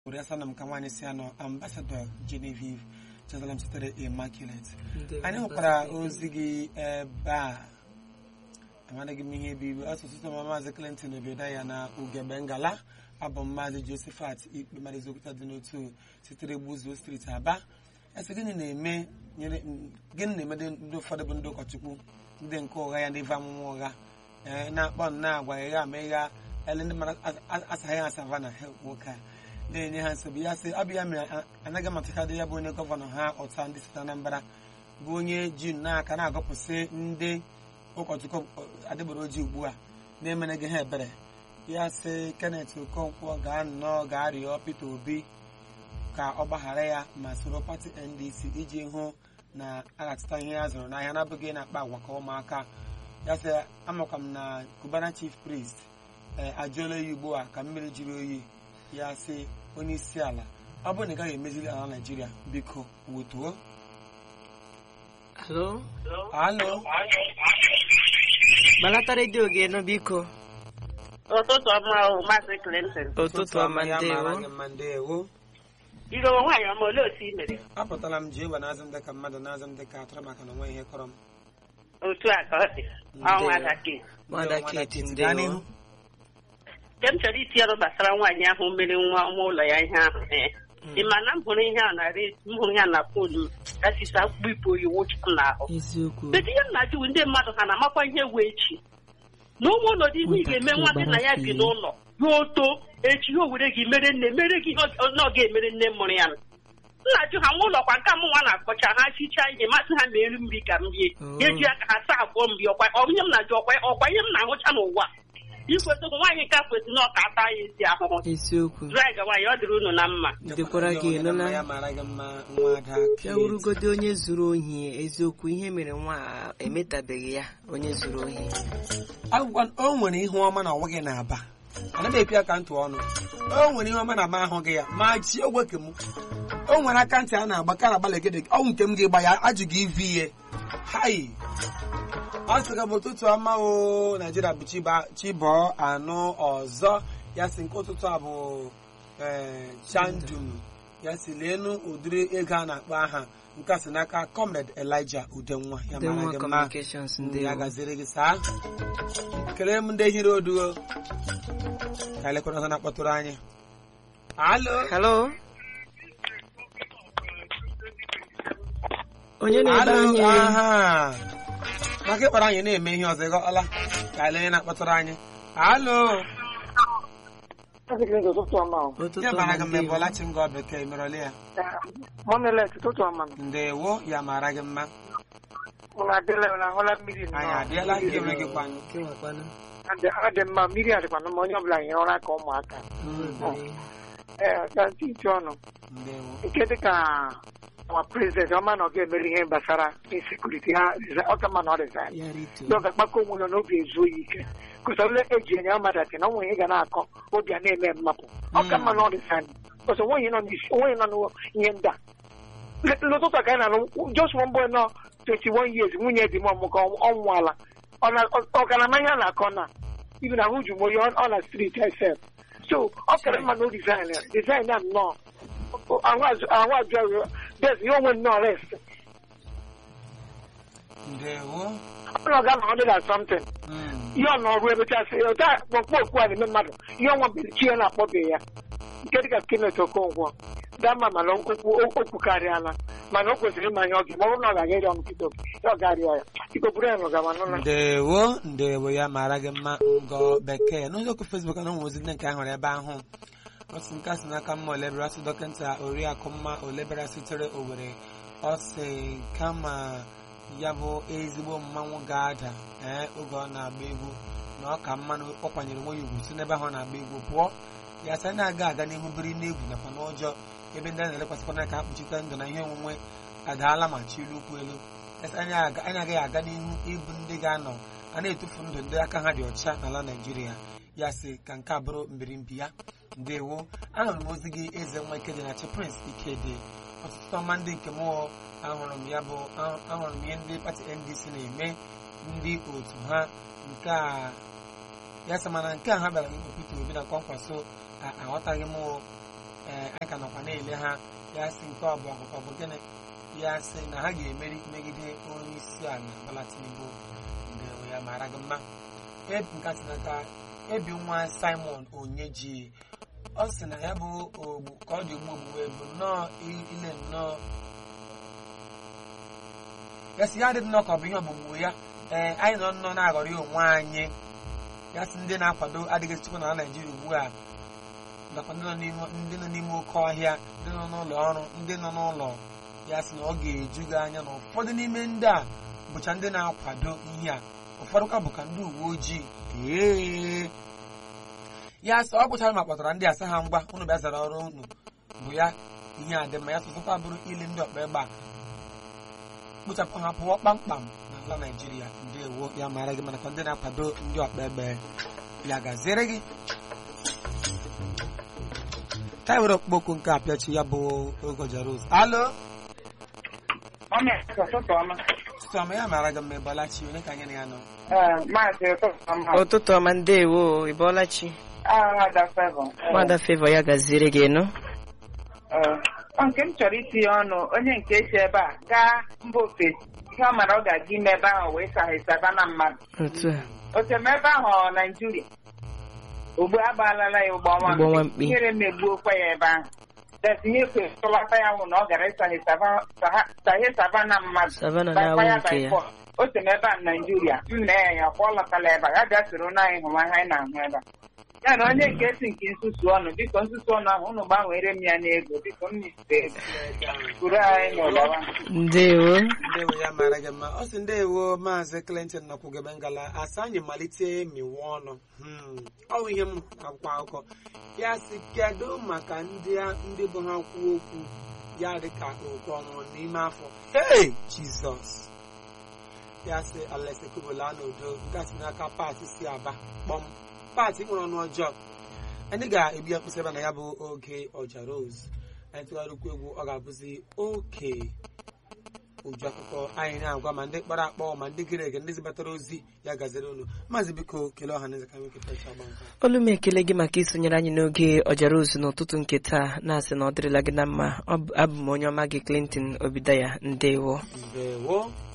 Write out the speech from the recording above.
Oriasana m ka nwaanyị si anọ ambasadọ Genevieve Jerusalem sitere Immaculate anyị hụkwara ozi gị ebe a amadịghị m ihe bụ iwu asụsụ ma maazị Clinton Obiodaya na ugegbe ngala abụ m maazị Josephat ikpe mara eziokwu dị n'otu sitere gbuzuo steeti Aba ese gịnị na-eme nyere gịnị na-emede ndị ụfọdụ bụ ndị ụkọchukwu ndị nke ụgha ya ndị ve amụma ụgha ee na-akpọ na-agwa ịgha ma ịgha ele ndị mmadụ asaghị asava na nwoke a na-enye ha nsogbu ya sị ọ bụ ya mere anaghị amatakadị ya bụ onye gọvanọ ha ọta ndị site Anambra bụ onye ji n'aka na-agọpụsị ndị ụkọchukwu adịgboroji ugbu a na-emeneghị ha ebere ya sị Kenneth Okonkwo gaa nnọọ gaa rịọ Peter Obi ka ọ gbaghara ya ma soro pati NDC iji hụ na a ga-atụta ihe ya zụrụ n'ahịa na-abụghị na-akpa agwa ka ụmụaka ya sị amakwa m na Cubana chief priest ee ajụọla ya ugbu a ka mmiri jiri oyi ya sị onye isi ala ọ bụrụ na ị gaghị emezili ala Naịjirịa biko wutuo Alo? alo Gbalata redio gị nụ biko. ụtụtụ ọma ahụ maazị Clinton Ụtụtụ ọma ya mara ndewo. gị mma ndewo igowe nwaanyị ọma olee otu i mere apụtala m ji egbe n'azụ m dịka mmadụ n'azụ m dịka atụrụ maka na onwe ihe kọrọ m otu a ka ọ dị ọnwa adake Nwada Ndewo, Kate gaa n'ihu. ndewo. nke m chọrọ iti ọrụ gbasara nwaanyị ahụ mere nwa ọma ụlọ ya ihe ahụ ee ị ma na m hụrụ ihe a na re- m hụrụ ya na fon m kasisi akpụkpọ ibu oyi wụchipụ n'ahụ Eziokwu. Kedu ihe m na-ajụ ndị mmadụ ha na-amakwa ihe wee echi na ụmụ ụlọ dị ihe ị ga-eme nwa gị na ya bi n'ụlọ ya oto echi ya o were gị mere nne mere gị ihe ọ ọ ga-emere nne mụrụ ya nna-ajụ ha nwa ụlọ kwa nke mụ nwa na-akọcha ha chichaa ihe masị ha mee nri ka m rie Oh. ga-eji aka ha saa abụọ m rie ọkwa ọ ihe m na-ajụ ọkwa ọkwa ihe m na-ahụcha n'ụwa ikwesịkwa nwaanyị nke a kwesịrị na ọka ata ya ezi ahụhụ Eziokwu. drag nwaanyị ọ dịrị unu na mma Dịkwara gị Onye na mma ịnụla. ya mara gị mma nwa ada Ya Kate. wurugodi onye zuru ohi eziokwu ihe mere nwa a emetabeghị ya onye zuru ohi. Agwa- o nwere ihe ọma na ọwa gị na-aba anaghị epi aka ntị ọnụ o nwere ihe ọma na ama ahụghị ya ma chi ogwe ke m o nwere aka ntị a na-agba ka na-agbalị gị dị ọnwụ nke m ga-egba ya ajụ gị ivi ihe hai ọ sị gị m ụtụtụ ọma o naijiria bụ chiba- chibọ anụ ọzọ ya si nke ụtụtụ a bụ ee, chandum ya si leenu ụdịrị ego a na-akpọ aha nke a si n'aka comrade Elijah Udenwa ya Ndị mara nwa gị mma communications ndị ndewo. ya gaziri gị saa kelee m ndị hiri oduo ka elekọta ọzọ na-akpọtụrụ anyị alo Hello? Onye na-ebe alo anyị aha maka ịkpọrọ anyị na-eme ihe ọzọ ịghọọla ka ele onye na-akpọtụrụ anyị alo ụtụtụ ọma o. ụtụtụ ya mara ọma gị mma ebe ndewo. ọlachi ngọ bekee merọle ya Monelet ụtụtụ ọma m. ndewo ya mara gị mma Ụlọ adịla ụlọ ahụla mmiri nnọọ. anyị adịela ka eme gị kwanụ Kewakwanụ. Adị- ọ dị mma mmiri adịkwana mma onye ọbụla nyere ụra ka ụmụaka. Ee, ka ntị ntị ọnụ. ndewo Nke dị ka nwa prezident ọma na ọ ga-emere ihe gbasara insekuriti ha resi- ọ ka mma na ọ resign. Ya rituo. Ndị ọ ga-akpakọ onwe ya n'obi ezuo ya ike. Kụsa ole eji enye ọmadati na onwe ihe ga na-akọ obi a na-eme mmapụ. Ọ ka mma na ọ resign. Kụsa onweghị nọ n'isi onweghị nọ n'ihe ndị a. L- L'ụtụtụ a ka anyị na-anụ just one boy nọ 21 years nwunye di m ọmụka ọ nwụọla ọ na- ọ- ọ ka na ama ihe a na-akọ na ibi na ahụ ju m oyi ọ ọ na street sef so ọ kara mma na o resign ya resign ya nnọọ ahụ azụ ahụ ajụ ahụ des ya onwe nnọọ rest ndewo ọ na ọ ga na hundred and something Mm. ihe ọ nọrụ ebe chasị ụta kpọkpọ okwu a na-eme mmadụ ihe ọnwa bere chi ya na-akpọbeghị ya nke dịka Kenneth Okonkwo dama mana okwu okwu karịala mana o kwesịrị ịma ihe ọ ga ma ọ bụrụ na ọ ga-aga ịrịọ ọnụ Peter Obi ya ọ ga-arịọ ya iko buru ya n'ụgama n'ụlọ ndewo ndewo ya mara gị mma ngọ bekee n'ụzọkwu fesbuk na ụmụ ozi ndị nke ahụrụ ebe ahụ ọ sị nke a sị n'aka mma olebere asị dọkịta oriakụ mma olebere sitere owere ọ sị kama ya bụ ezigbo mmanwụ ga-ada ee oge ọ na-agba egwu na ọ ka mma na ọ kwanyere onwe ya ugwu si n'ebe ahụ ọ na-agba egwu pụọ ya sị na-aga aga n'ihu biri n'egwu nakwa n'ụjọ ebe ndị a na-elekwasịkwa n'aka ha kpuchite ndụ na ihe onwunwe adaala ma chielu ukwu elu Yes, anyị aga- anyị agaghị aga n'ihu ịbụ ndị ga-anọ a na-etufu ndụ ndị aka ha dị ọcha n'ala Naịjirịa ya sị ka nke a bụrụ mbirimbi ya ndewo ahụrụ m ozi gị eze nwa Ikedi na chi Prince Ikedi ọtụtụ ọma ndị nke mụọ ahụrụ m ya bụ ahụ- ahụrụ m ihe ndị pati NDC na-eme ndị otu ha nke a ya sị mana nke a ha bịara ikpe Peter Obi na kwankwaso a- aghọtaghị m o. ee anyị ka nọkwa na-ele ha ya sị nke ọ bụ akụkọ bụ gịnị ya sị na ha ga-emeri megide onye isi ala Bola Tinubu ndewo ya mara gị mma ebi nkatị n'aka ebi nwa Simon Onyeji ọ sị na ya bụ ogbu ka ọ dị ugbu ogbugbe bụ nnọọ ile nnọọ ya sị ya adịghị nnọọ ka ọ bụ ihe ọgbụgbụ ya ee anyị nọ nnọọ na-aghọrị onwe anyị ya sị ndị na-akwado adịghị chukwu na Naịjirịa ugbu a nakwa ndị nọ n'ime ndị nọ n'ime oke ọhịa ndị nọ n'ụlọ ọrụ ndị nọ n'ụlọ ya sị na ọ ga-eju gị anya na ụfọdụ n'ime ndị a bụcha ndị na-akwado ihe a ụfọdụ ka bụ ka ndị uwe ojii ee ya sị ọ gwụchara ma kpọtara ndị asa ha ngwa unu bịa zara ọrụ unu bụ ya ihe a dị mma ya sọsọkwa bụrụ ile ndị ọkpa egbe a kpochapụ ha pụọ kpamkpam n'ala Naịjirịa ndewo ya mara gị mana ka ndị na-akwado ndị ọkpa egbe ya gaziere gị ka were okpokwu nke apịachi ya bụ ogoja rose alo Mami, ụtụtụ ọma. sọma ya mara gị mma ịbọlachi onye ka anyị na ya nọ Ee, Maazị ụtụtụ ọma. ụtụtụ ọma ndewo ịbọọla chi Aha Ada Favour. Ee, nwada fevọ ya gaziere gị nụ ee. Ọ nke m chọrọ itinye ọnụ onye nke si ebe a gaa mba ofesi ihe ọ mara ọ ga-aga ime ebe ahụ wee saghịsaba na mmadụ otu a otem ebe ahụ ọ Naijiria ogbu agbaalala ya ụgbọ Ụgbọ nwa nwa mkpi. ihere megbuokwa ya ebe ahụ detinye kwetụlata ya nwụ na ọ gara ịsaghịsaba na mmadụ savana Bakwa na-awụ ya nke by ya force. o si n'ebe a Naijiria nna ya ya kwa ọ lọtala ebe a ya bịa soro na anyị hụma ihe anyị na-ahụ ebe a ya na onye nke si nke nsusu ọnụ biko nsusu ọnụ ahụ unu gbanwere m ya n'ego biko m nite ego kwuru anyị n'ụlọwa ndewo ndewo ya mara gị mma ọ sị ndewo maazị Clinton nọkwugebe ngala asa anyị malite miwe ọnụ Hmm, ọ bụ ihe m akwụkwọ akụkọ ya sị kedu maka ndị a- ndị bụ ha kwuo okwu ya dị ka okwu ọnwụrụ n'ime afọ hey jizọs ya sị Alex Ekubola n'udo nke a si n'aka pati si aba kpọm pati nwere ọnụ ọjọọ anyị ga-ebi ya mkpịsị ebe na ya bụ oge ọja rose anyị tụgharịkwu egwu ọ ga-abụzi oke uju akụkọ anyị na-agwa ma ndị kpọrọ akpọ ma ndị gere ege ndị zibatara ozi ya gaziri unu maazị biko kelee ọha na eze ka nwoke pecha agba nke a. olu m ekele gị maka isonyere anyị n'oge ọjara ozu n'ụtụtụ nke taa na-asị na ọ dịrịla gị na mma Ọ bụ- abụ m onye ọma gị Clinton Obidaya ndewo ndewo